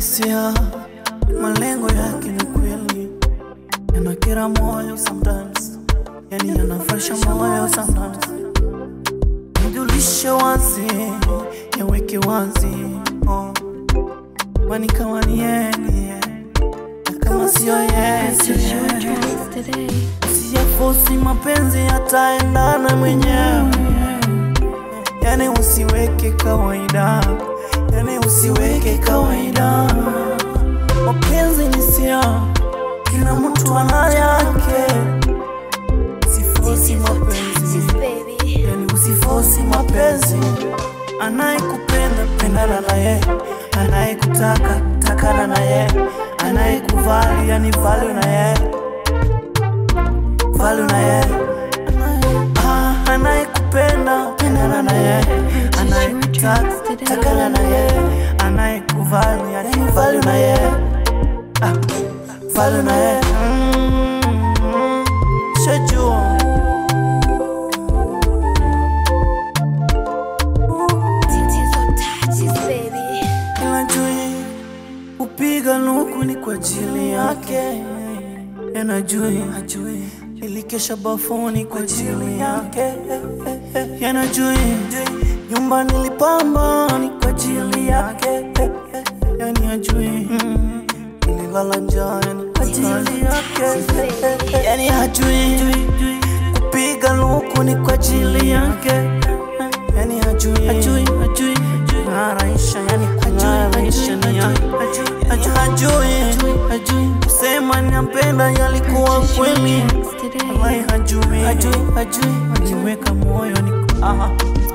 hisia, malengo yake ni kweli, yanakera moyo sometimes, yani yanafresha moyo sometimes. Nijulishe wazi, yaweke wazi, oh. Kwani kama ni yeye ni yeye, na kama sio yeye sio Purchase your yeye. tracks today. Siyafosi mapenzi yataendana mwenyewe, yani usiweke kawaida, yani usiweke kawaida. Mapenzi ni sia, kila mtu ana yake. Sifosi mapenzi, baby. yani usifosi mapenzi. Anayekupenda pendana na ye, anayekutaka takana na ye, anayekuvali yani value na ye value na ye Ah, anayekupenda pendana na ye anayekutaka takana na ye anayekuvali yani value na ye Ah, value na ye Mm, shajua baby. Kila jui upiga nuku ni kwa ajili yake, yanajui ajui ilikesha bafuni kwa ajili yake, yanajui nyumba nilipamba ni kwa ajili yake, yani ajui mm, nililala njaa ni kwa ajili yake, yani hajui kupiga luku ni kwa ajili yake, yani hajui hajui hajui ng'araisha yani kung'araisha ni yake, yani hajui hajui kusema nampenda yalikuwa kweli, wallahi hajui hajui hajui aliweka moyo ni aha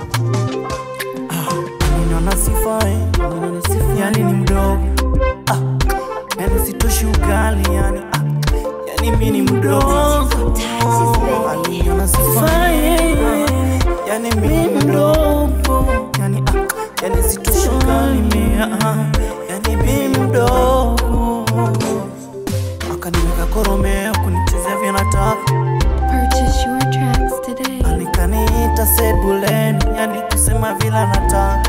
Ninaona sifai, yani ni mdogo ah, yani sitoshi ugali yani ah, yani mi ni mdogo Aliniona sifai, yani mi ni mdogo yani ah, yani sitoshi ugali mi ah, yani mi mdogo akaniweka koromeo kunichezea vya nataka Purchase your tracks today. anikaniita sebuleni yani kusema vile nataka